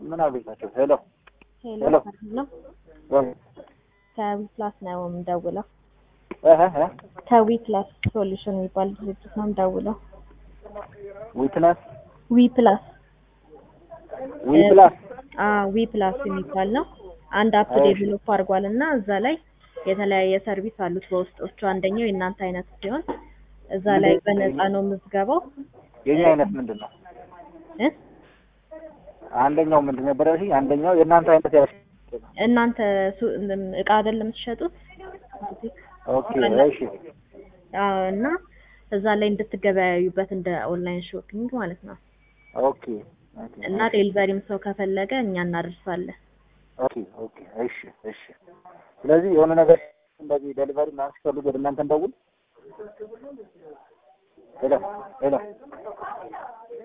ምን አገኛቸው? ሄሎ ሄሎ ሄሎ። ነው ወይ ከዊፕላስ ነው የምደውለው። እህ እህ ከዊፕላስ ሶሉሽን የሚባል ድርጅት ነው የምደውለው። ዊትነስ ዊፕላስ ዊፕላስ ዊፕላስ የሚባል ነው። አንድ አፕ እሺ። ዴቨሎፕ አድርጓል እና እዛ ላይ የተለያየ ሰርቪስ አሉት በውስጦቹ። አንደኛው የእናንተ አይነት ሲሆን እዛ ላይ በነፃ ነው ምዝገባው የኛ አይነት ምንድን ነው? እ? አንደኛው ምንድን ነበር ያልሽኝ? አንደኛው የእናንተ አይነት ያልሽ እናንተ ሱ- እቃ አይደለም የምትሸጡት ኦኬ እሺ አዎ፣ እና እዛ ላይ እንድትገበያዩበት እንደ ኦንላይን ሾፒንግ ማለት ነው። ኦኬ ኦኬ እና ዴሊቨሪም ሰው ከፈለገ እኛ እናደርሳለን። ኦኬ ኦኬ እሺ እሺ። ስለዚህ የሆነ ነገር እንደዚህ ዴሊቨሪ ምናምን ሲፈልጉ ወደ እናንተ እንደውል። ሄሎ ሄሎ